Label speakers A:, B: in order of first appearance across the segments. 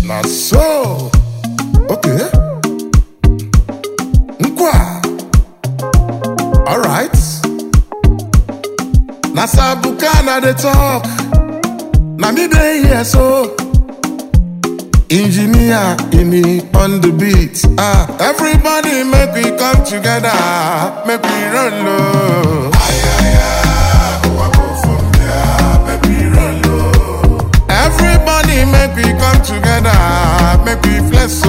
A: Na so. Okay. Nkwa. Alright. Na Sabuka na dey talk. Na me dey here so. Engineer Ini on the beat. Ah, everybody make we come together. Make we run low. Everybody make we come together. Make we flex so.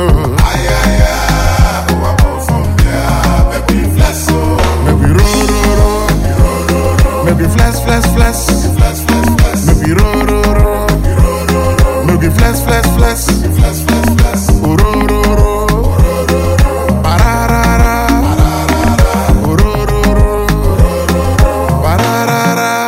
A: Make we roll, roll, roll. Make we flex, flex, flex. Make we roll, roll, roll. Make we flex, flex, flex. Oh, roll, roll, roll. Ba-da-da-da. Oh, roll, roll, roll. Ba-da-da-da.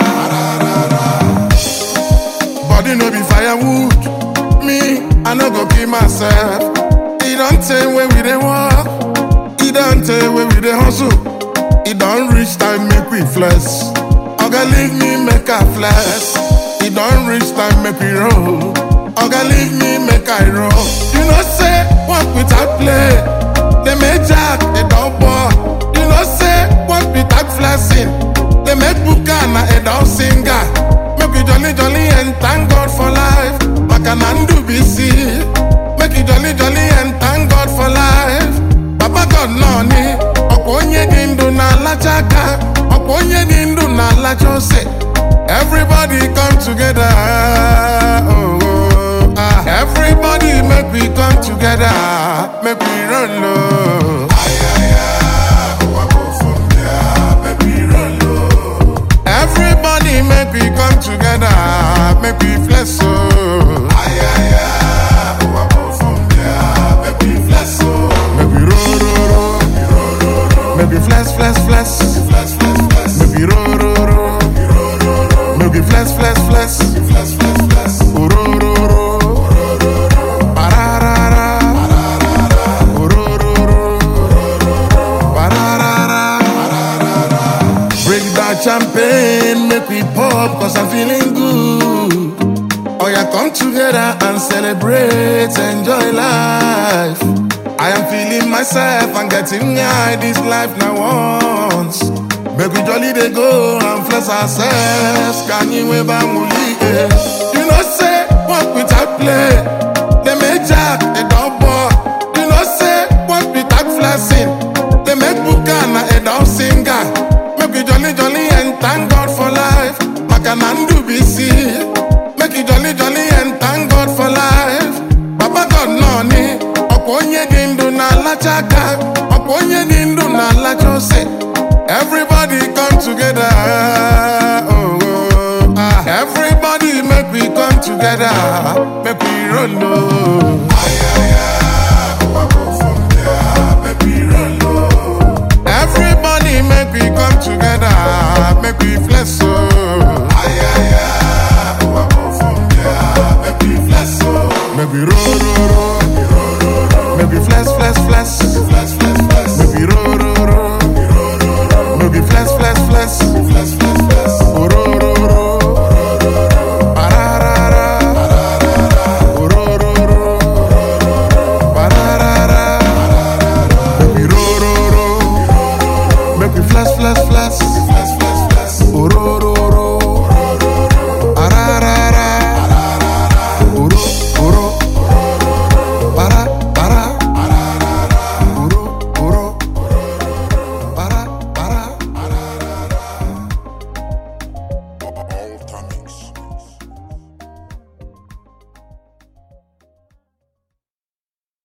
A: Body no be firewood. Me, I no go kill myself. It don't tell when we dey walk. It don't tell when we dey hustle. It don't reach time make we flex. Oga leave me make I flex. It don't reach time make we roll. Oga leave me make I roll. You know say work without play. They make jack a dog ball. You know say work without flexing. They make Bukana a dog singer. Make we jolly jolly and thank God for life. Makanandu BC. Make it jolly jolly and thank God for life. Baba God no ni. Ọ̀pọ̀ onye dị ndụ na-alacha aka. Ọ̀pọ̀ onye dị ndụ na-alacha ose. Everybody come together. Oh, oh, ah. Everybody make we come together. Make we run low. Everybody make we come together. Make we flex so. Make we roll, roll, roll. Make we flex, flex, flex. Make we roll, roll, roll. Make we flex, flex, flex. Oh, roll, roll, roll. Ba-da-da-da. Oh, roll, roll, roll. Ba-da-da-da. Break that champagne, make we pop, cause I'm feeling good. Oh, yeah, come together and celebrate, enjoy life. I am feeling myself and getting high this life now once. Make we jolly they go and flex ourselves. Can you ever muli? You know, say, walk without play. They make jack a double. You know, say, walk without flexing. They make Bukana a dog singer. Make we jolly jolly and thank God for life. Makanandu BC. Make it jolly jolly and thank God for life. Baba God no ni. Ọ̀pọ̀ onye dị ndụ na-alacha aka. Ọ̀pọ̀ onye dị ndụ na-alacha ose. Everybody come together. Oh, oh, ah. Everybody make we come together. Make we roll low. Everybody make we come together, make we flex